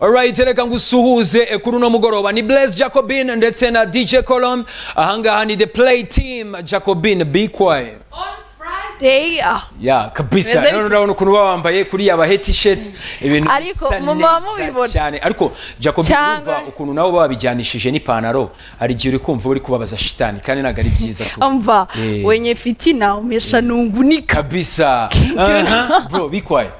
alright reka ngusuhuze kuri uno mugoroba ni blaise jacobin ndetse na dj colom ahangaha ni the play team jacobin be quiet Day, ah. ya kabisa Bimeze rero bite? urabona ukuntu baba bambaye kuri yaba hetisheti ibintu Ariko bisa mu- muba mubibona. cyane ariko jacob Cyangwa- urumva ukuntu nabo babijyanishije n'ipantaro hari igihe uri kumva uri kubabaza shitani kandi ntabwo ari byiza tu Mva Eh. wenye fitina umeshanungunika kabisa you Aha, bro bikwaye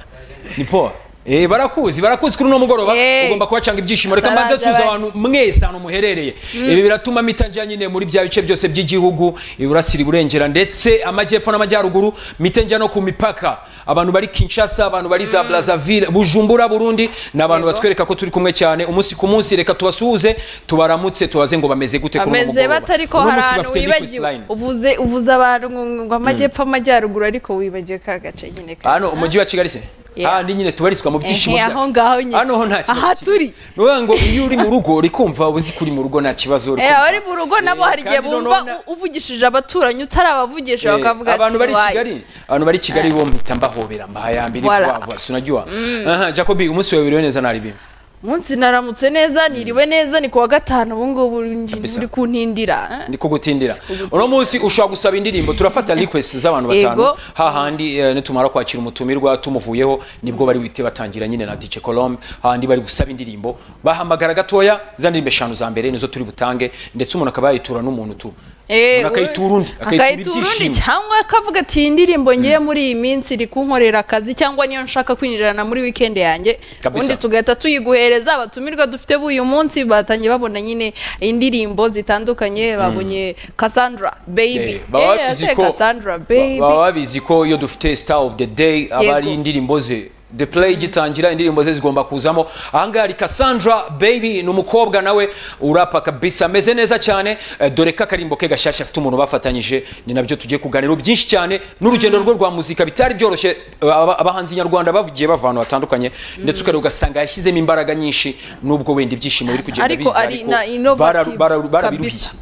ni poa Eh, barakuzi barakuzi kuri uno mugoroba Eh. ugomba kubacanga ibyishimo reka Baraza mbanze tuza bari. abantu mwese ahantu muherereye ibi biratuma mitajya nyine muri bya bice byose by'igihugu iburasira iburengera ndetse amajyepfo n'amajyaruguru mitajya no ku mipaka abantu bari kinshasa abantu bari za brazzaville bujumbura burundi ni abantu Yego. batwereka ko turi kumwe cyane umunsi ku munsi reka tubasuhuze tubaramutse tubaze ngo bameze gute kuri uno ameze mugoroba batari ko Uno hari munsi ahantu bafite liquid wibagiwe line. uvuze uvuze abantu ngo- ngo amajyepfo amajyaruguru ariko wibagiwe ka gace nyine ka- hano umujyi wa kigali se Yeah. handi nyine tubarizwa mu byishimo Ehe, byacu. aho ngaho nyine. hano ho nta kibazo Aha kirimo. turi. Ni ukuvuga ngo iyo uri mu rugo uri kumva uzi ko uri mu rugo nta kibazo uri Eh, kumva. abari mu rugo nabo Eh, hari igihe kandi noneho bumva na- u- uvugishije abaturanyi utarabavugisha Eh, bakavuga ati abantu bari i "Wayi." kigali abantu bari i kigali bo mpita mbahobera mbaha ya mbiri Voilà. vuba vuba sinajyuha aha jacobi umunsi wawe wiriwe neza nari bimwe munsi naramutse neza niriwe neza ni kuwa gatanu ubu ngubu uri kuntindira ndi kugutindira uno munsi ushobora gusaba indirimbo turafata request z'abantu Yego. batanu hahandi eh, nitumara kwakira umutumirwa tumuvuyeho nibwo bari wite batangira nyine na DJ Colombe hahandi bari gusaba indirimbo bahamagara gatoya za ndirimbo eshanu za mbere nizo turi butange ndetse umuntu akaba yayitura n'umuntu tu Eh, umuntu akayitura undi we- akayitura akayitura undi ibyishimo cyangwa akavuga ati iyi ndirimbo ngiye muri iyi minsi iri kunkorera akazi cyangwa niyo nshaka kwinjirana muri weekend yanjye Kabisa. ubundi tugahita tuyiguhereza abatumirwa dufite b'uyu munsi batangiye babona nyine indirimbo zitandukanye babonye Cassandra Eh, Baby baba Eh, babizi ese ko- Cassandra ba- Baby baba babizi ko iyo dufite star of the day aba ari Yego. indirimbo ze the play igitangira indirimbo ze zigomba kuzamo ahangaha hari cassandra baby ni umukobwa nawe urapa kabisa ameze neza cyane Eh, dore ko akarimbo ke gashyashya afite umuntu bafatanyije ni nabyo tugiye kuganira byinshi cyane n'urugendo rwe rwa muzika bitari byoroshye eh, aba- abahanzi nyarwanda bavugiye bava ahantu hatandukanye ndetse ukareba ugasanga yashyizemo imbaraga nyinshi nubwo wenda ibyishimo biri kugenda Ariko biza ari na innovative bara- bara- barabiruhiye kabisa.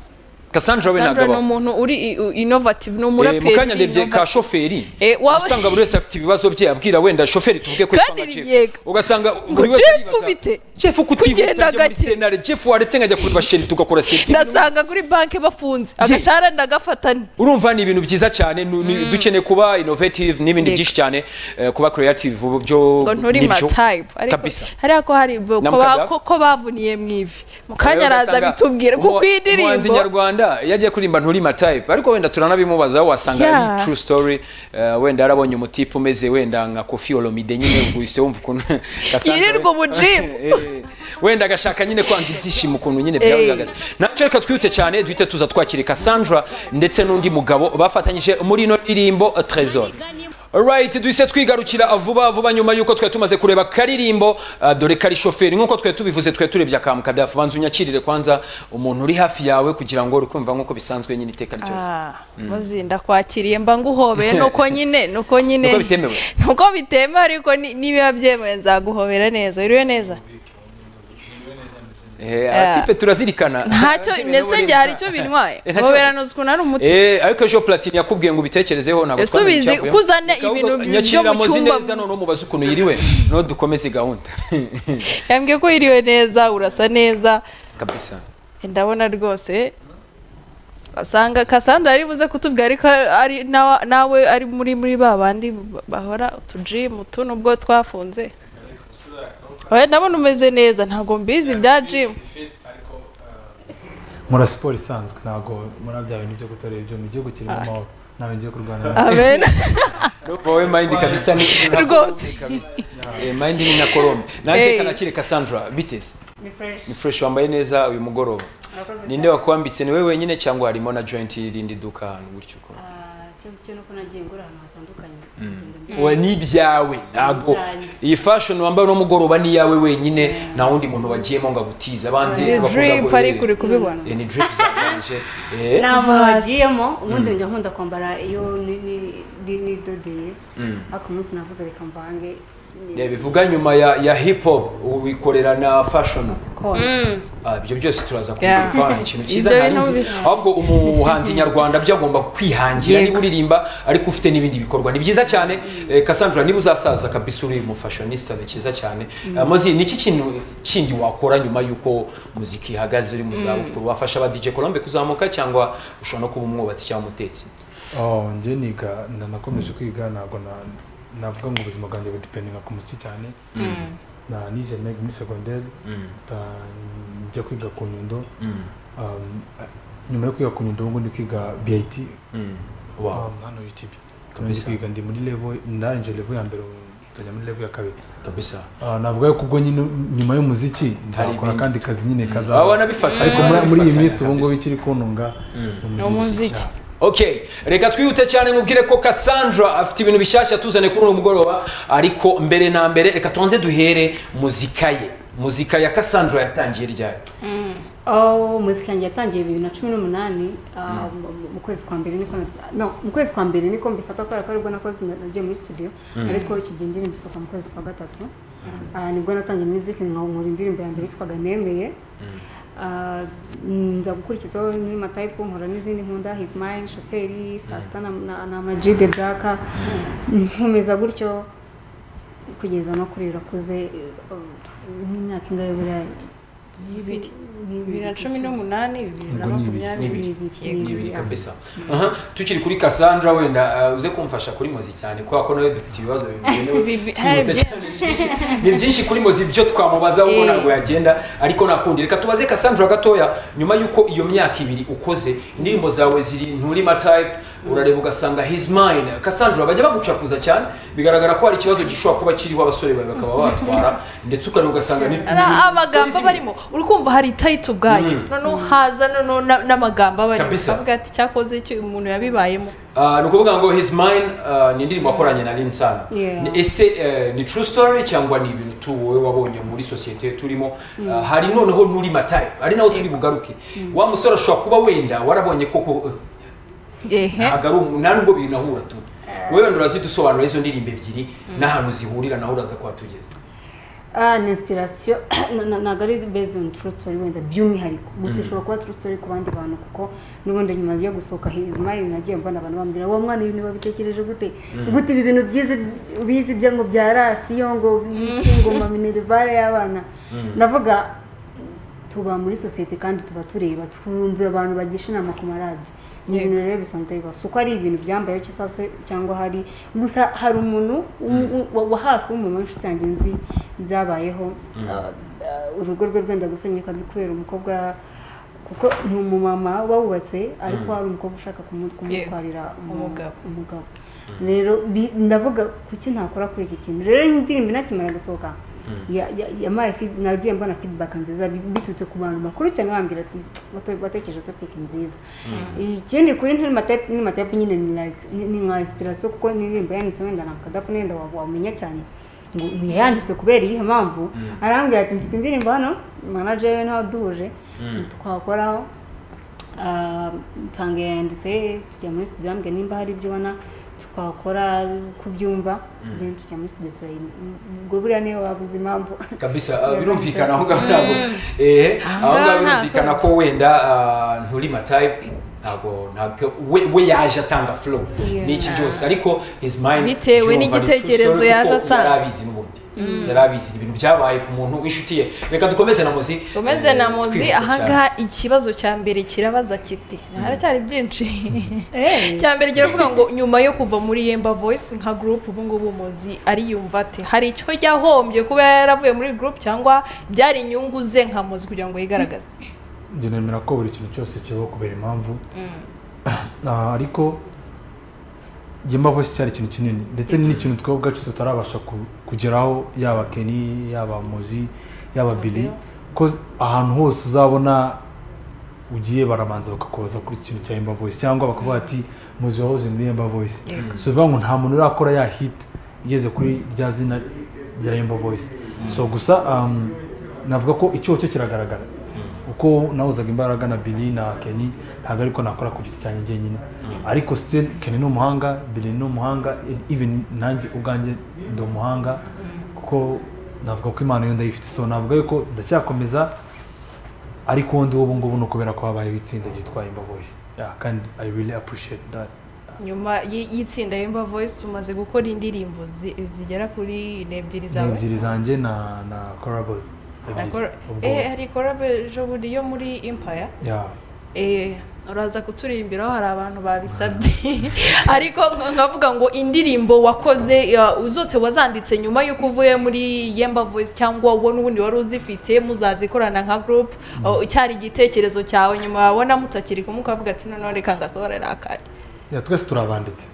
cassandra we Cassandra ni nagabaho umuntu uri i- u- innovative ni Eh, umuraperi mukanya ndebye innovative. ka shoferi Eh, waba- usanga buri wese afite ibibazo bye abwira wenda shoferi tuvuge ko Kandi yitwa nka Jeff. yego. ugasanga Ngo buri wese Jeff aribaza, bite? Jeff kutihuta Kugenda njye muri gake. senare Jeff waretse nkajya kureba sheri tugakora selfie ndasanga kuri banki bafunze Yes. agashara ndagafatane urumva ni ibintu byiza cyane nu- ni- dukeneye kuba innovative n'ibindi Yego. byinshi cyane eh, kuba creative ubu byo ngo nturi nibyo. matayipe kabisa hariya ko hari bo- Na ko ba- Mukadaff? ko- ko bavuniye mu ivi mu kanya Rero araza ugasanga bitubwire kuko umu- iyi umuhanzi ndirimbo nyarwanda iyo agiye kuririmba nturi matayipe ariko wenda turanabimubaza aho wasanga Yeah. ari true story eh, wenda yarabonye umutipe umeze wenda nka kofi olomide nyine guhise wumva ukuntu Cassandra Yirirwa we- ubujimu. Eh, wenda agashaka nyine kwanga ibyishimo ukuntu nyine Eh. byagaragaza nacyo reka twihute cyane duhite tuza twakire Cassandra ndetse n'undi mugabo bafatanyije muri ino ndirimbo eh, Trésor Alright, duhise twigarukira vuba vuba nyuma y'uko twari tumaze kureba akaririmbo uh, dore kari shoferi nk'uko twari tubivuze twari turebye akamukadafu banza unyakirire kwanza umuntu uri hafi yawe kugira ngo uri kumva nk'uko bisanzwe nyine iteka ryose Ah, muzi ndakwakiriye mba nguhobeye nuko nyine nuko nyine Nuko bitemewe. nuko bitemewe ariko ni- nibiba byemewe nzaguhobera neza uriwe neza Eh, atipe turazirikana ntacyo ndetse njye hari icyo binywaye Eh, nta kibazo. hobera ukuntu ari umuti Eh, ariko ejo platini yakubwiye ngo ubitekerezeho ntabwo Ese ubizi ko uzana ibintu byo mu nyakirira cyumba- neza noneho mubaze ukuntu yiriwe no dukomeze gahunda yambwiye ko yiriwe neza urasa neza kabisa ndabona rwose asanga Cassandra ari buze kutubwira ariko ari nawe nawe ari muri muri ba bandi bahora utujimu tu nubwo twafunze oya ndabona umeze neza ntabwo mbizi bya jimu mura siporo isanzwe ntabwo muri bya bintu byo guterura ibyuma igihugu kirimo amahoro ntabwo ngiye kurwana na abena Ndumva wowe mind kabisa ni ni nka Rwose. Colombe kabisa. Eh, mind ni na Colombe. Nanjye Eh. kanakire Cassandra biteze. Ni fresh wambaye neza uyu mugoroba. Ninde wakwambitse ni wewe wenyine cyangwa harimo na joint y'irindi duka ahantu gutyo ko. cyo nuko nagiye ngura ahantu hatandukanye Oya ni ibyawe ntabwo Byanjye. iyi fashion wambaye uno mugoroba ni iyawe wenyine nta wundi muntu wagiyemo ngo agutize abanzi bakunda drip ngo ari kuri eh, kubibona eh, ni drip zaganje eh ntabwo hagiyemo ubundi njya nkunda kwambara iyo ni- ni- ni- nidodeye ariko umunsi navuze reka mvange ni- Yeah, bivuga nyuma ya, ya hip hop wikorera na fashion Ah, ibyo byose turaza Yeah. kubikora ikintu cyiza Ibyo nta bintu nzi bi- ahubwo umuhanzi nyarwanda byo agomba kwihangira Yego. niba uririmba ariko ufite n'ibindi bikorwa ni byiza cyane eh, Cassandra niba uzasaza kabisa uri umufashionista ni cyiza cyane Eh, Mozi ni iki kintu kindi wakora nyuma y'uko muzika ihagaze uri mu zabukuru wafasha aba DJ Colombe kuzamuka cyangwa ushobora no kuba umwubatsi cyangwa umutetsi Oh, njye niga na- nakomeje kwiga ntabwo na- navuga ngo ubuzima bwanjye budipendinga ku muziki cyane na nize meg muri segonderi njya kwiga ku nyundo Um, nyuma yo kwiga ku nyundo ubu ndi kwiga bit Wow. um, hano utb ndi Kabisa. kwiga ndi muri level ndarinje level ya mbere ntajya muri level ya kabiri kabisa Ah, navuga yuko ubwo nyine nyuma y'umuziki Hari nzakora ibindi. akandi kazi nyine kazaba aba wanabifata ariko muri- muri iyi minsi ubu ngubu Kabisa. ikiri kuntunga ni umuziki. cyane. Okay, reka twihute cyane nkubwire ko Cassandra afite ibintu bishyashya tuzanye kuri uyu mugoroba ariko mbere na mbere reka tubanze duhere muzika ye muzika ya Cassandra yatangiye ryari Oh, muzika yanjye yatangiye bibiri na cumi n'umunani ah, mu- mu kwezi kwa mbere niko na- no mu kwezi kwa mbere niko mbifata kubera ko aribwo nakoze na- nagiye muri studio ariko iki gihe indirimbo isohoka mu kwezi kwa gatatu Ah, nibwo natangiye music nka- nkora indirimbo ya mbere yitwaga nemeye Ah, nza gukurikizaho muri matayipu nkora n'izindi nkunda his mine shoferi saa sita na, na, na Ama G the black nkomeza gutyo kugeza no kuri irakuze imyaka ingahe buriya Ibiri. bibiri na cumi n'umunani bibiri na Ubwo ni ibiri. makumyabiri ni ibiri Yego. kabisa Aha, tukiri kuri Cassandra wenda uh, uze kumfasha kuri muzika cyane kubera ko nawe dufite ibibazo bigenewe Bibi- twihuta eh, cyane. ni byinshi kuri muzi byo twamubaza ahubwo Eh. ntabwo yagenda ariko nakundi reka tubaze Cassandra gatoya nyuma y'uko iyo myaka ibiri ukoze indirimbo zawe ziri nturi type urareba ugasanga his mine Cassandra bajya bagucakuza cyane bigaragara ko hari ikibazo gishobora kuba kiriho abasore bawe bakaba batwara ndetse ukareba ugasanga ni Ari amagambo stories- aba arimo uri kumva hari tayiti ubwayo Mm. noneho haza noneho na- n'amagambo aba arimo Kabisa. ukavuga ati cyakoze icyo uyu muntu yabibayemo Ah, ni ukuvuga ngo his mine ah, ni indirimbo wakoranye na Linsana Yeah. Ni- ese eh, ni true story cyangwa ni ibintu tu wowe wabonye muri sosiyete turimo Ah, hari noneho nuri matayo ari naho turi bugaruke wa musore ashobora kuba wenda warabonye koko ehe ntabwo ari umu- nta nubwo bintu ahura tu wowe wenda urazidusobanurira izo ndirimbo ebyiri n'ahantu zihurira naho uraza kuhatugeza Ah, ni inspiration na- na- ntabwo ari based on true story wenda by'umwihariko gusa ishobora kuba true story ku bandi bantu kuko n'ubundi nyuma yo gusohoka his mine nagiye mbona abantu bambwira wa mwana ibintu wabitekereje gute gute ibi bintu byiza bizi byo ngo bya rasiyo ngo iki ngo ma minerivare y'abana navuga tuba muri sosiyete kandi tuba tureba twumva abantu bagisha inama ku maradiyo ni ibintu rero bisanzwe bibazo uko ari ibintu byambayeho cyangwa se cyangwa hari gusa hari umuntu w- w- wa- wa hafi w'umuntu w'inshuti yanjye nzi byabayeho Ah, ah, urugo rwe rwenda gusenyuka kubera umukobwa kuko ni umumama wawubatse ariko hari umukobwa ushaka kumu- kumutwarira umu- Umugabo. umugabo rero bi- ndavuga kuki ntakora kuri iki kintu rero indirimbo inakimara gusohoka ya- ya- yampaye feed- nagiye mbona feedback nziza bi- biturutse ku bantu bakuru cyane bambwira ati "Wate- watekereje topic nziza ikindi kuri ntiri matayipu ni matayipu nyine ni like ni- ni nka inspiration kuko n'indirimbo yanditse wenda na kadafu wenda wa- wamenya cyane ngo yayanditse kubera iyihe mpamvu arambwira ati mfite indirimbo hano manager we nawe duhuje twakoraho Ah, nsanga yanditse tujya muri studio arambwira nimba hari ibyo ubona twakora kubyumva then tujya muri studio turayi ubwo buriya niyo wabuze impamvu kabisa ah, birumvikana aho ngaho ntabwo eh aho ngaho ngaho birumvikana ko wenda ah, nturi matype ntabwo ntabwo we, we yaje atanga flow Yeah. n'iki byose ariko his mind Bitewe urumva ni n'igitekerezo true story yaje kuko asanga. yarabizi n'ubundi yarabizi ibintu byabaye ku muntu w'inshuti ye reka dukomeze na muzi Gomeze eh, na muzi twihuta cyane. ahangaha ikibazo cya mbere kirabaza kiti haracyari byinshi Eh. cya mbere kiravuga ngo nyuma yo kuva muri yemba voice nka group ubu ngubu muzi ariyumva ate hari icyo yahombye kuba yaravuye muri group cyangwa byari inyungu ze nka muzi kugira ngo yigaragaze njye nemera ko buri kintu cyose kibaho kubera impamvu Ah, ariko Gemba Voice cyari ikintu kinini ndetse n'ikintu twebwe ubwacu tutarabasha ku- kugeraho yaba Kenny yaba Mozi yaba Billy ko ahantu hose uzabona ugiye barabanza bakakubaza kuri iki kintu cya Yemba Voice cyangwa bakavuga ati Mozi wahoze muri Yemba Voice so bivuga ngo nta muntu urakora ya hit igeze kuri rya zina rya Yemba Voice so gusa um, navuga ko icyoho cyo kiragaragara uko nahuzaga imbaraga na Billy na Kenny ntabwo ariko nakora ku giti cyanjye njyenyine ariko still Kenny ni umuhanga Billy ni umuhanga even nanjye ubwanjye ndi umuhanga kuko navuga ko impano yo ndayifite so navuga yuko ndacyakomeza ariko ubundi ubu ngubu ni ukubera ko habayeho itsinda ryitwa imba voice Yeah, kandi i really appreciate that nyuma y- y'itsinda yemba voice umaze gukora indirimbo zi- zigera kuri n'ebyiri ni zawe ebyiri zanjye na na corables Na ebyiri Cora- ubwo eh hari korabe ejo bundi yo muri impaya yeah eh uraza kuturirimbiraho hari abantu babisabye ariko nka- nkavuga ngo indirimbo wakoze ya, zose wazanditse nyuma y'uko uvuye muri yemba voice cyangwa wowe n'ubundi wari uzifite muzazikorana nka group o, cyari igitekerezo cyawe nyuma wabona mutakiri kumwe ukavuga ati noneho reka ngasohorere akanya Yeah, twese turabanditse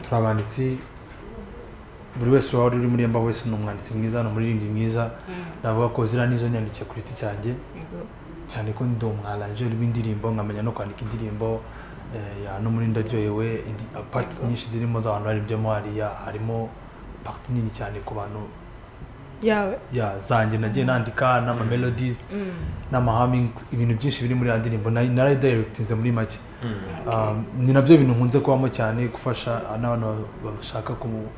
turabanditse buri wese waba uri muri emba wese ni umwanditsi mwiza ni umuririmbyi mwiza navuga ko ziriya nizo nyandikiye ku giti cyanjye cyane ko ndi umwaranjeri w'indirimbo nkamenya no kwandika indirimbo eh, ya no muri ndaryohewe indi- ah, parts nyinshi zirimo z'abantu barimbyemo hariya harimo parti nini cyane ku bantu yawe ya zanjye nagiye nandika n'ama melodies n'amahaming ibintu byinshi biri muri ya ndirimbo na- naradirectinze muri make Um, ni nabyo bintu nkunze kubamo cyane gufasha n'abantu ba- bashaka kumu-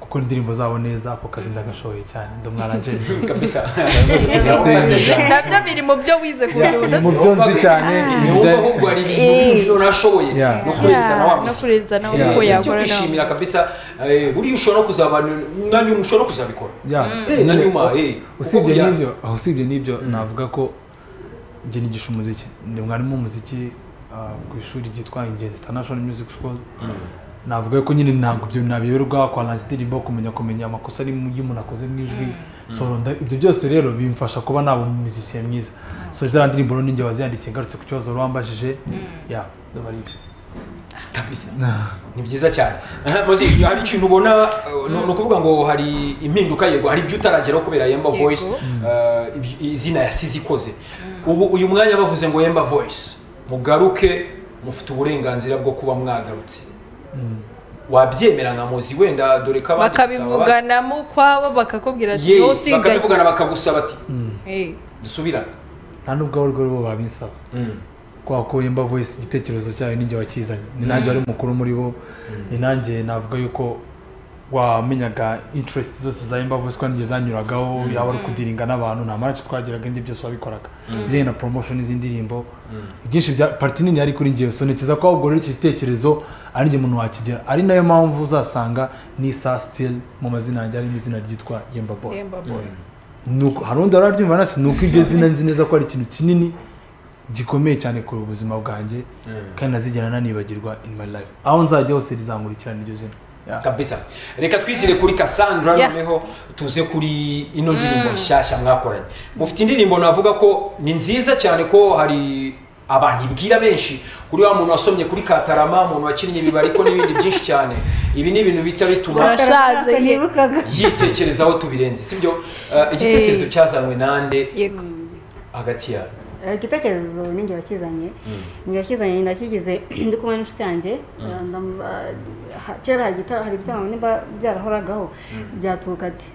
gukora indirimbo zabo neza ako kazi ndagashoboye cyane ndi umwaranjeri kabisa nabyo biri mu byo wize ku buryo mu budasa byo nzi cyane ni wowe ahubwo hari ibintu byinshi nashoboye Yeah. ni ukurenza na wa no gusa kurenza nawe Yeah. uko Ibyo yakora nawe kwishimira kabisa eh, buriya ushobora no kuzaba na nyuma ushobora no kuzabikora Yeah. Eh, na nyuma eh, kuko usibye buriya- n'ibyo ah, usibye n'ibyo navuga ko njye nigisha umuziki ndi mwarimu w'umuziki ah, ku ishuri ryitwa ingenzi international music school navuga ko nyine ntabwo ibyo nabiyoberwa kwanangira indirimbo kumenya kumenya amakosa ari mu- y'umuntu akoze mu ijwi so nda- ibyo byose rero bimfasha kuba naba umuzisiye mwiza so ziriya ndirimbo rero ninjye waziyandikiye ngarutse ku kibazo wambajije ya aba ari ibyo kabisa ni byiza cyane Aha, muzi hari ikintu ubona uh, ni ni ukuvuga ngo hari impinduka yego hari ibyo utarageraho kubera yemba Yego. voice uh, ibyo- izina yasize ikoze ubu uyu mwanya bavuze ngo yemba voice mugaruke mufite uburenganzira bwo kuba mwagarutse wabyemera nka muzi wenda dore ko abandi tutababaza. bakabivuganamo ukwabo bakakubwira ati Ye, wowe usigaye bakabivugana bakagusaba ati Eh, dusubirane nta n'ubwo abo rwego bo babinsaba Mm. kubera ko Yemba voice igitekerezo cyayo ninjye wakizanye ni nanjye wari mukuru muri bo ni nanjye navuga yuko wamenyaga interest zose za Yemba voice ko nanjye zanyuragaho yaba ari kudiringa n'abantu nta marace twagiraga indi byose wabikoraga ibijyanye na promotion z'indirimbo ibyinshi bya parti nini yari kuri njyewe so ntekereza ko ahubwo rero iki gitekerezo ari njye umuntu wakigera ari nayo mpamvu uzasanga n'isa still mu mazina yanjye harimo izina ryitwa Yemba voice Yemba boy. nuko hari undi wararyumva nasi ni uko ibyo zina nzi neza ko ari ikintu kinini gikomeye cyane ku buzima bwanjye kandi nazigera nanibagirwa in my life aho nzajya hose rizankurikirana iryo zina Yeah. kabisa reka twizire kuri cassandra Yeah. noneho tuze kuri ino ndirimbo nshyashya mwakoranye mufite indirimbo navuga ko ni nziza cyane ko hari abantu ibwira benshi kuri wa muntu wasomye kuri katarama umuntu wakinnye ibibari ko n'ibindi byinshi cyane ibi ni ibintu bita bituma Urasha- Urashaje, ye. nibukaga yitekerezaho tubirenze sibyo uh, igitekerezo Eh. cyazanywe nande yego hagati yayo Eh, igitekerezo ninjye wakizanye ninjye wakizanye ndakigize ndi kumwe n'inshuti yanjye Eh, ndam- eh, ha- kera hari igita- hari ibitaramo nimba byarahoragaho byatuka ati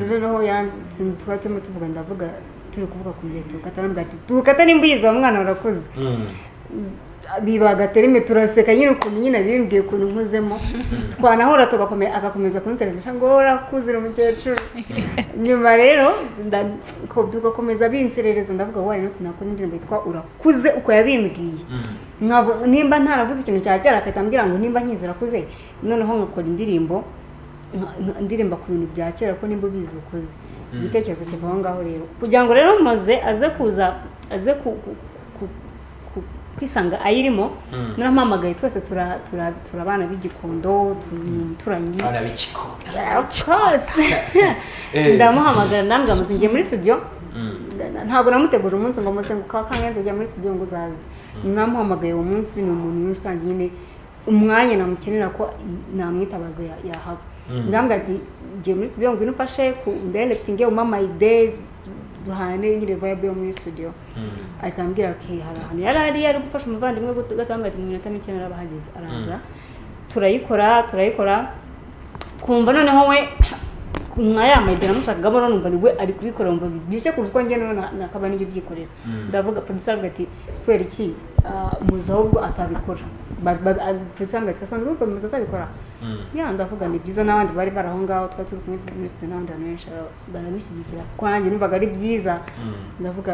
rero yaransi- twari turimo tuvuga ndavuga turi kuvuga ku mubyeyi tukata arambwira ati tukata nimba uyizi wa mwana warakuze biba agaterime turaseka nyine ukuntu nyine bimbwiye ukuntu nkuzemo twanahura tugakomeza agakomeza kunsereza ngo urakuze uri umukecuru nyuma rero nda- ko- tugakomeza binserereza ndavuga wowe nuti nakora indirimbo yitwa urakuze uko yabimbwiye Nkavu- nimba ntaravuze ikintu cya kera akahita ambwira ngo nimba nkizi urakuze noneho nkakora indirimbo nka- nka- ndirimba ku bintu bya kera ko nimba ubizi ukuze igitekerezo kiva aho ngaho rero kugira ngo rero maze aze kuza aze ku- ku- ku- ku- kwisanga ayirimo noneho mpamagaye twese tura- tura- turabana b'igikondo turanye abana b'ikiko Eh. ndamuhamagara namwe amaze ngiye muri studio Nda- ntabwo namuteguje umunsi ngo muze ngo kwa kangenze njya muri studio ngo uzaze namuhamagaye uwo munsi ni umuntu muri rusange nyine umwanya namukenera ko namwitabaza ya- yahaba ndambwira ati ngiye muri studio ngo inufashe ku ndirectinge umama ide duhane nyine vibe yo muri studio ahita ambwira ati hari ahantu yari ari ari gufasha umuvandimwe gato ambwira ati mu minota mike narabahageze araza turayikora turayikora twumva noneho we nka ya mayida namushakagamo none numva ni we ari kubikorera umva biryoshye kurusha uko njye noneho na- nakaba nibyo byikorera ndavuga producer avuga ati kubera iki ah, muzi ahubwo atabikora Ba- ba- ah, producer avuga ati kasandra urumva muzi atabikora ya ndavuga ni byiza n'abandi bari bari aho ngaho twari turi kumwe muri studio n'abandi bantu benshi baramushyigikira kwanjye numvaga ari byiza ndavuga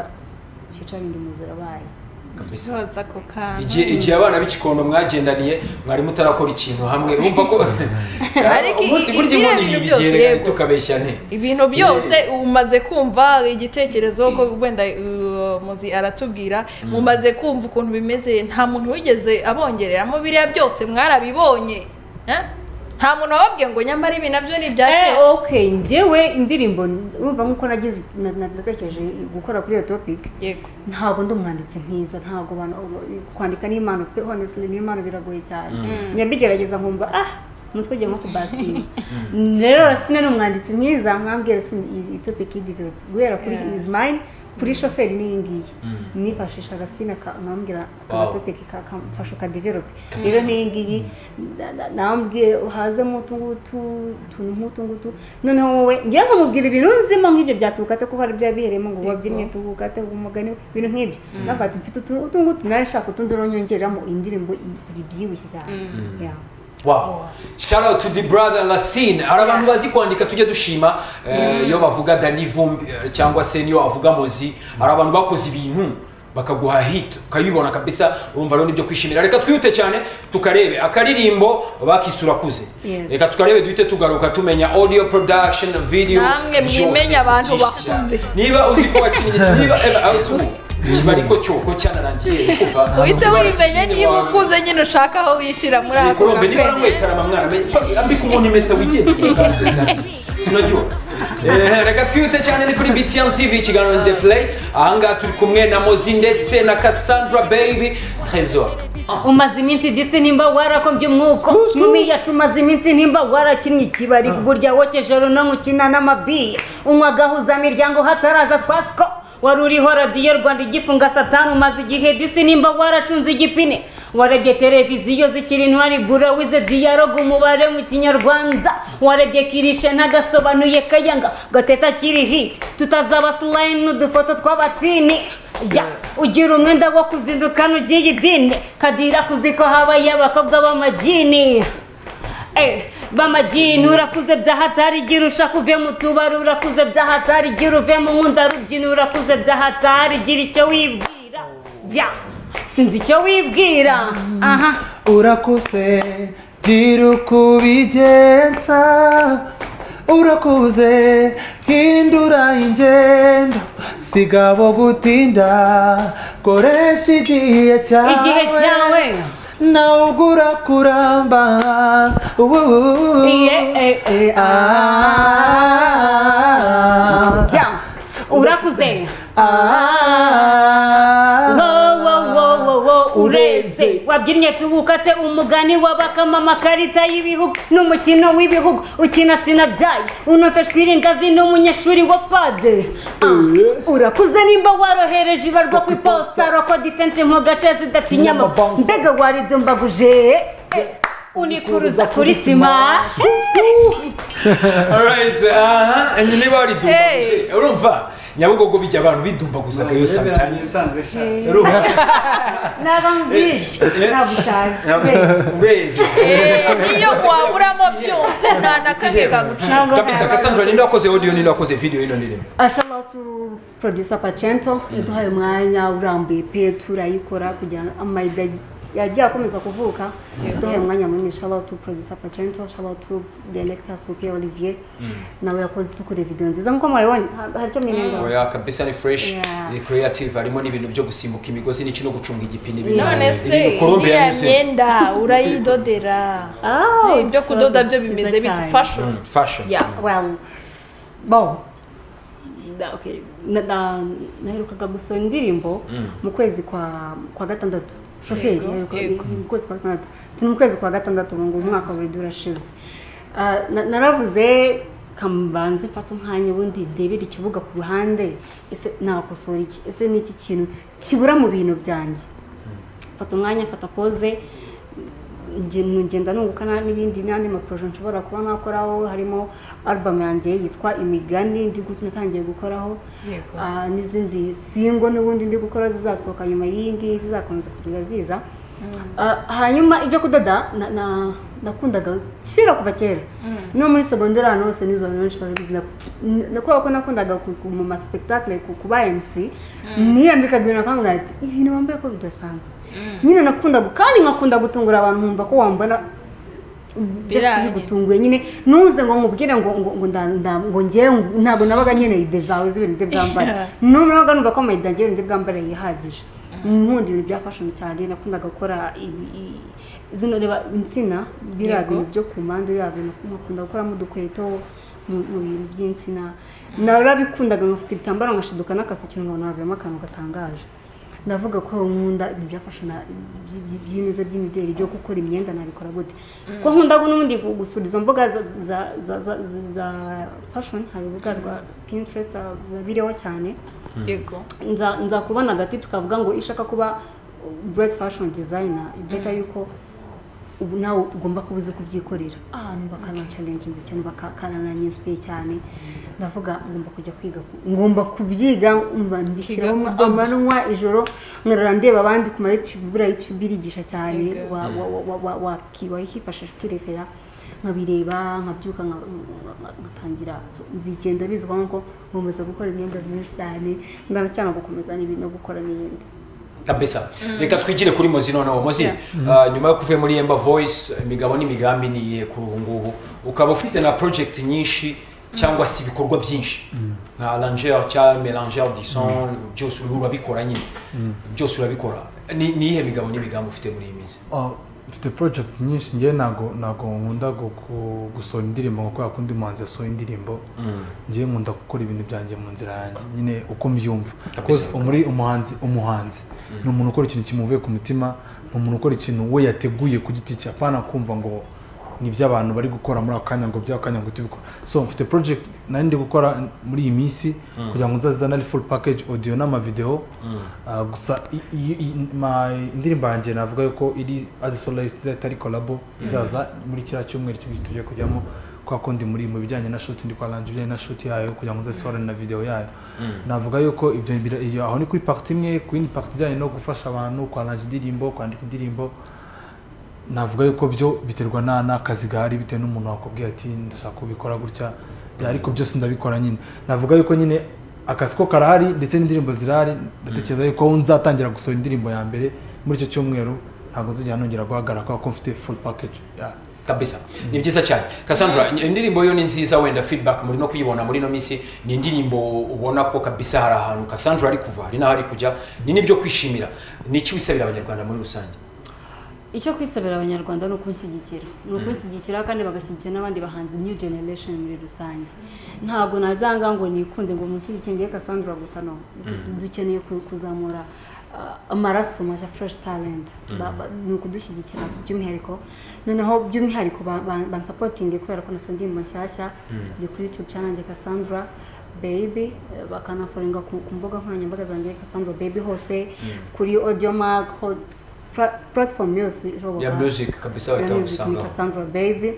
featuring umuzirabaye kabisa zoza ako kantu igihe igihe abana b'ikikondo mwagendaniye mwari mutarakora ikintu hamwe urumva ko Ariko i- umunsi i- burya biriya inkoni bintu byose, yigereranya yego. tukabeshya nte ibintu byose umaze kumva igitekerezo ko wenda uh, muzi aratubwira mumaze kumva ukuntu bimeze nta muntu wigeze abongereramo biriya byose mwarabibonye eh? nta muntu wababwiye ngo nyamara ibi nabyo ni ibya Eh, kera okay njyewe indirimbo urumva nk'uko nagize na- na- natekereje gukora kuri iyo topic yego ntabwo ndi umwanditsi nkiza ntabwo abantu kwandika ni impano pe honestly ni impano biragoye cyane njya mbigerageza nkumva ah umutwe ugiye nko kubasira rero sine ni umwanditsi mwiza mwambwira sine iyi topic y'idevelop guhera kuri Yeah. is mine kuri shoferi n'iyi ngiyi nifashisha agasina nkambwira Wow. agatopiki kamfasha ukadevelope rero n'iyi ngiyi na- na- nambwiye hazemo utu ngutu utuntu nk'utu ngutu noneho wowe ngira nkamubwira ibintu nzimo nk'ibyo byatukate kuko hari ibyo yabiheremo ngo wabyinnye tugukate umugani ibintu nk'ibyo navuga ati mfite utu utu ngutu nawe nshaka utundi uronyongeramo indirimbo i- ibyibushye cyane Yeah. Wow. Shout out to the brother Lassine. Hari abantu bazi kwandika tujye dushima eh, iyo bavuga Dani Vumbi eh, cyangwa se niyo avuga Mozi. Hari abantu bakoze ibintu bakaguha hit ukayibona kabisa urumva rero nibyo kwishimira reka twihute cyane tukarebe akaririmbo bakisura kuze Yes. reka tukarebe duhite tugaruka tumenya audio production video Namwe byose, mwimenye abantu byinshi cyane. bakuze. niba uzi ko bakinnye niba ever uzi ubu kiba ariko cyo ko cyanarangiye kumva uhite kubara wimenye ikizingi niba wawe. ukuze nyine ushaka aho wishyira muri ako Nikorombe niba gakwezi namwetarama mwaramenye ambika umuntu impeta wigenda umusazi sinajya Eh, reka twihute cyane ni kuri btn tv ikiganiro the play ahangaha turi kumwe na mozi ndetse na cassandra baby tresor umaze iminsi disi nimba warakombye umwuko mumi yacu umaze iminsi nimba warakinnye ikibari burya wokejoro no mukina n'amabiye unywa agahuza miryango hataraza twasiko wari uriho radiyo rwanda igifunga satani umaze igihe disi nimba waracunze igipine warebye televiziyo zikiri intwari bura wize diyalogue umubare mu kinyarwanda warebye kirishe ntagasobanuye kayanga gateta kiri hiti tutazaba slayini n'udufoto tw'abatini ya ugira umwenda wo kuzindukana ugiye idini kadira kuziko habaye abakobwa b'amagini Eh, b'amagini urakuze byahatari igira ushaka uve mu tubari urakuze byahatari igira uve mu nkunda rubyina urakuze byahatari igira icyo wibwira ya sinzi icyo wibwira aha urakuze gira uko ubigenza urakuze hindura ingendo siga abo gutinda koresha igihe cyawe igihe cyawe nawe ugura kuramba Ubu- iye eh, eh, ah. Ah. Ya, urakuze Ah. wowowowowo ureze Ureze. wabyinnye tubukate umugani w'abakama amakarita y'ibihugu n'umukino w'ibihugu ukina sinabyaye unafashe kwiringazi n'umunyeshuri wa pade Ah, urakuze nimba warohereje ibarwa ku iposita roko difense mu gace zidatinya amabanga mbega waridumbaguje eh, unikuruza kuri sima alright aha and niba waridumbaguze Hey. urumva nyabugogo bijya abantu bidumbaguzaga yo sometimes urumva n'abambije Eh. nabushaje Ntabwo- ureze Eh, niyo waburamo byose nta na kamwe kagucika Ntabwo- kabisa cassandra ninde wakoze audio ninde wakoze video y'ino ndirimbo ashobora tu producer pacento yaduhaye umwanya urambuye pe turayikora kugira ngo amayida yagiye akomeza kuvuka yaduhaye umwanya munini ashobora tu producer pacento ashobora tu director suke olivier nawe yakoze dukora video nziza nk'uko mwabibonye ha- hari icyo mwirengaho oya kabisa ni fresh Yeah. ni creative harimo n'ibintu byo gusimbuka imigozi n'iki no gucunga igipine ibintu none se ibintu Colombe iriya yanyuze. myenda urayidodera Ah, ibyo ikibazo kudoda byo cyiza bimeze bita cyane. fashion Mm, fashion Yeah. well bon Da- okay. Na- na- naherukaga gusoma indirimbo mu kwezi kwa kwa gatandatu shoferi Yego, yaheruka- yego. mu kwezi kwa gatandatu turi mu kwezi kwa gatandatu ngo umwaka buri durashize naravuze kambanze mfata umwanya ubundi ndebere ikibuga ku ruhande ese nakosora iki ese ni iki kintu kibura mu bintu byanjye mfata umwanya mfata poze nge- ngenda nunguka na- n'ibindi n'andi maporoje nshobora kuba nakoraho harimo album yanjye yitwa imigani ndi gu- natangiye gukoraho Yego. Ah, n'izindi singo n'ubundi ndi gukora zizasohoka nyuma y'iyingiyi zizakomeza kugenda ziza Ah, hanyuma ibyo kudoda na- na- nakundaga kera kuva kera no muri segonderi ahantu hose n'izo bantu benshi barabizi nak- na- kubera ko nakundaga ku- ku- mu maspectacle ku- kuba mc niyambikaga ibintu nakwambwira ati ibintu wambaye ko bidasanzwe nyine nakundaga kandi nkakunda gutungura abantu nkumva ko wambona just Biranye. bigutunguye nyine nuze ngo nkubwire ngo ngo ngo nda- nda- ngo njyewe ngo- ntabwo nabaga nkeneye ide zawe z'ibintu bye bwambara n'ubu nabaga numva ko amayida njyewe ibintu bye bwambara yihagije nkunda ibintu bya fashion cyane nakundaga gukora ibi- i- zino reba insina biriya Yego. bintu byo ku mpande yabyo nakunda gukoramo udukweto mu mu bintu by'insina narabikundaga nkafite ibitambaro ngashiduka n'akaseke nkabona havuyemo akantu gatangaje ndavuga ko nkunda ibintu byafasha by'inyuze by'imideli byo gukora imyenda nabikora gute ko nkunda n'ubundi gu- gusura izo mbuga za- za- za- za- za- za fashion hari urubuga rwa pinterest biriho cyane yego nza nza kubona agati tukavuga ngo iyo ushaka kuba bureti fashoni dizayina beta yuko ubu nawe ugomba kuba uzi kubyikorera ahantu bakanansharenginze cyane bakanananyinsipiye cyane ndavuga ngomba kujya kwiga ku- ngomba kubyiga mba mbishyiramo kudoda. amanywa ijoro nkarara ndeba abandi ku ma YouTube buriya YouTube irigisha cyane Yego. wa- wa- wa- wa- wa- waki- wayifashisha ukirebera nkabireba nkabyuka nka- ngatangira so, bigenda bizwa nko nkomeza gukora imyenda myinshi cyane ndanacyanga gukomeza n'ibintu no gukora n'ibindi kabisa reka twigire kuri mozi noneho mozi ah, nyuma yo kuvuye muri emba voice imigabo n'imigambi ni iyihe kuri ubu ngubu ukaba ufite na project nyinshi cyangwa se ibikorwa byinshi nka arrangeur cyangwa melanger du son byose ubu urabikora nyine byose urabikora ni ni iyihe migabo n'imigambi ufite muri iyi minsi Ah, mfite project nyinshi njyewe ntago ntago nkunda gu- gu- gusohora indirimbo ngo kubera ko undi muhanzi yasohoye indirimbo njyewe nkunda gukora ibintu byanjye mu nzira yanjye nyine uko mbyumva Kabisa. Because umuri umuhanzi umuhanzi ni umuntu ukora ikintu kimuvuye ku mutima ni umuntu ukora ikintu we yateguye ku giti cye apana kumva ngo ni iby'abantu bari gukora muri ako kanya ngo by'ako kanya ngo tubikora so mfite project nari ndi gukora muri iyi minsi kugira ngo nzazizane ari full package audio n'amavideo Ah, gusa i- i- i- ma- indirimbo yanjye navuga yuko iri as solist itari collabo izaza muri kiriya cyumweru cy'ibyo tujye kujyamo kwa kundi muri mu bijyanye na shoot ndi kwaranje ibijyanye na shoot yayo kugira ngo nzasohore na video yayo navuga yuko ibyo bira- iyo aho ni kuri part imwe ku yindi part ijyanye no gufasha abantu kwaranje indirimbo kwandika indirimbo navuga yuko byo biterwa na n'akazi gahari bitewe n'umuntu wakubwiye ati ndashaka kubikora gutya Ya, ariko byose ndabikora nyine navuga yuko nyine akazi ko karahari ndetse n'indirimbo zirahari ndatekereza yuko aho nzatangira gusohora indirimbo ya mbere muri icyo cyumweru ntabwo nzigera nongera guhagarara kubera ko mfite full package Ya. kabisa ni byiza cyane Cassandra indirimbo yo ni nziza wenda feedback muri no kuyibona muri no minsi ni indirimbo ubona ko kabisa hari ahantu Cassandra ari kuva hari n'aho ari kujya ni n'ibyo kwishimira ni iki wisabira abanyarwanda muri rusange icyo kwisabira abanyarwanda ni ukunshyigikira ni ukunshyigikira kandi bagashyigikira n'abandi bahanzi new generation muri rusange ntabwo nazanga ngo nikunde ngo munshyigikire ngewe Cassandra gusa no dukeneye ku- kuzamura ah, amaraso mashya fresh talent Ba- ba- ni ukudushyigikira by'umwihariko noneho by'umwihariko ba- ba- bansapotinge kubera ko nasoje indirimbo nshyashya ndi kuri youtube channel yanjye Cassandra baby eh, bakanaforinga ku ku mbuga nkoranyambaga zanjye Cassandra baby hose kuri audio mark ho- pra- platform yose ishoboka ya music kabisa Ya wahita music ni wagusangaho Cassandra baby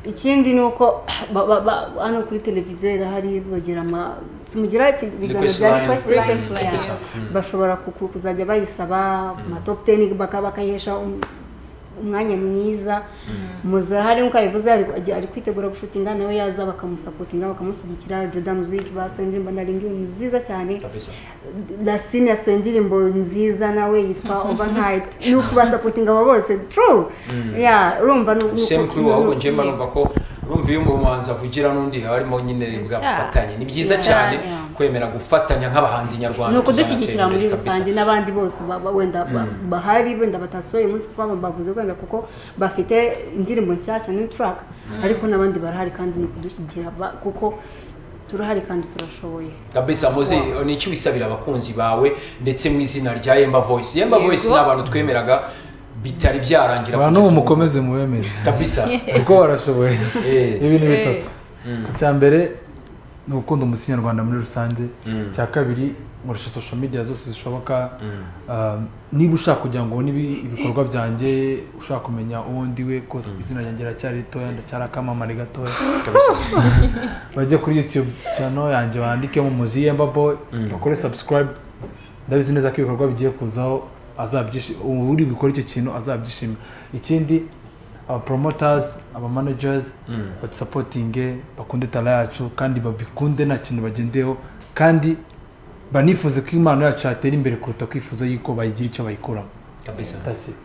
ikindi ni uko ba- ba- ba- hano kuri televiziyo irahari bagira ama simugira iki- ibiganiro Request bya line, request request line line. Yeah. bashobora ku- ku- kuzajya bayisaba ma top 10 baka- bakayihesha um- umwanya mwiza muzara hari nkuko abivuze ari ari kwitegura gushutinga nawe yaza bakamusapotinga bakamushyigikira Joda Music basohoye indirimbo na Ringing nziza cyane kabisa lasine yasohoye indirimbo nziza nawe yitwa overnight ni ukubasapotinga abo bose true ya urumva ni uko- same crew ahubwo njye mba Yeah. numva ko urumva iyo umuhanzi avugira n'undi haba harimo nyine bwa Yeah. bufatanye ni byiza Yeah. cyane Yeah. kwemera gufatanya nk'abahanzi nyarwanda ni ukudushyigikira tuzanatera muri imbere kabisa. rusange n'abandi bose ba- ba- wenda ba- bahari wenda batasohoye umunsi kuko baba bavuze wenda kuko bafite indirimbo nshyashya new track ariko n'abandi barahari kandi ni ukudushyigikira ba- kuko turahari kandi turashoboye kabisa muzi ni iki wisabira abakunzi bawe ndetse mu izina rya yemba voice yemba Yego. voice ni abantu twemeraga bitari byarangira kugeza abantu ubu ubu. mukomeze mubemere kabisa kuko barashoboye Eh. ibintu Eh. bitatu icya mbere ni ugukunda umuziki nyarwanda muri rusange icya kabiri nkoresha social media zose zishoboka Ah, niba ushaka kugira ngo ubone ibi- ibikorwa byanjye ushaka kumenya uwo ndiwe koza izina ryanjye riracyari ritoya ndacyari akamamare gatoya bajye kuri youtube channel yanjye bandikemo muzi yemba boy bakore subscribe ndabizi neza ko ibikorwa bigiye kuzaho azabyishimira uri bukore icyo kintu azabyishimira ikindi abaporomotazi abamanajazi badusapotinge bakunde tara yacu kandi babikunde nta kintu bagendeyeho kandi banifuze ko impano yacu yatera imbere kuruta kwifuza yuko bayigira icyo bayikuramo kabisa That's it.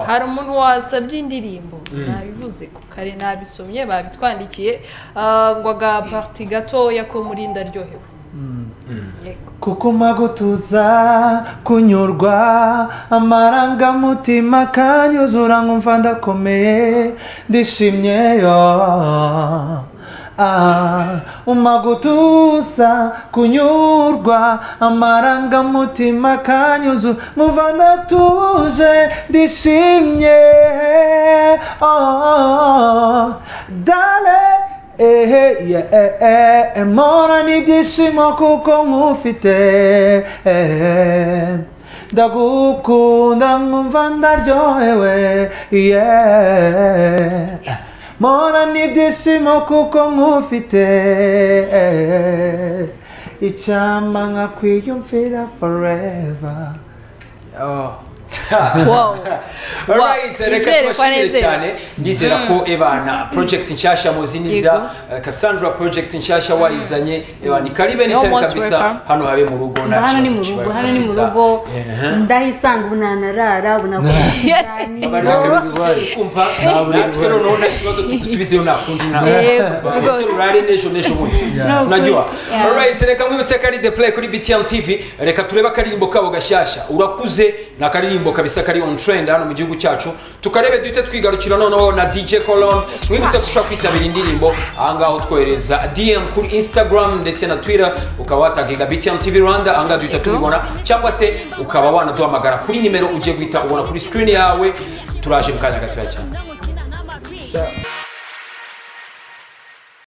hari umuntu wasabye indirimbo nabivuze ku kare nabisomye babitwandikiye ah, ngo aga pariti gatoya ko muri ndaryohewe Yego. kukuma gutuza kunyurwa amarangamutima akanyuzura nkumva ndakomeye ndishimye yo Ah, uma gutuza kunyurwa amarangamutima akanyuzura nkumva ndatuje ndishimye oh, dale ehe ye e e mora n'ibyishimo kuko nkufite ehe ndagukunda nkumva ndaryohewe ye mora n'ibyishimo kuko nkufite ehe icyampa nkakwiyumvira forever Alright, Wow. Wow, reka inzere tubashimire kwanezera. cyane ndizera ko ebana project nshyashya muzi niza eh, cassandra project nshyashya wayizanye ebana ikaribe ni You're cyane most kabisa welcome. hano habe mu rugo Mba nta hano ni kibazo mu rugo kibaye hano ni mu kabisa. rugo Ehe. ndahisanga ubu nanarara ubu nakora ikiganiro bari bakabisubiza kumva natwe noneho nta kibazo tugusubizeyo nakundi Yego, rwose. turare nejo nejo bundi sinagiwa Yeah. alright reka mwibutse kari the play kuri btm tv reka turebe akaririmbo kabo gashyashya urakuze ni akaririmbo kabisa kari on trend hano mu gihugu cyacu tukarebe duhite twigarukira noneho na dj colombe mwibutse ko ushobora kwisabira indirimbo ahangaha utwohereza dm kuri instagram ndetse na twitter ukaba wataginga btm tv rwanda ahangaha duhita Yego. tubibona cyangwa se ukaba wanaduhamagara kuri nimero ugiye guhita ubona kuri screen yawe turaje mu kanya gatoya cyane Shut up.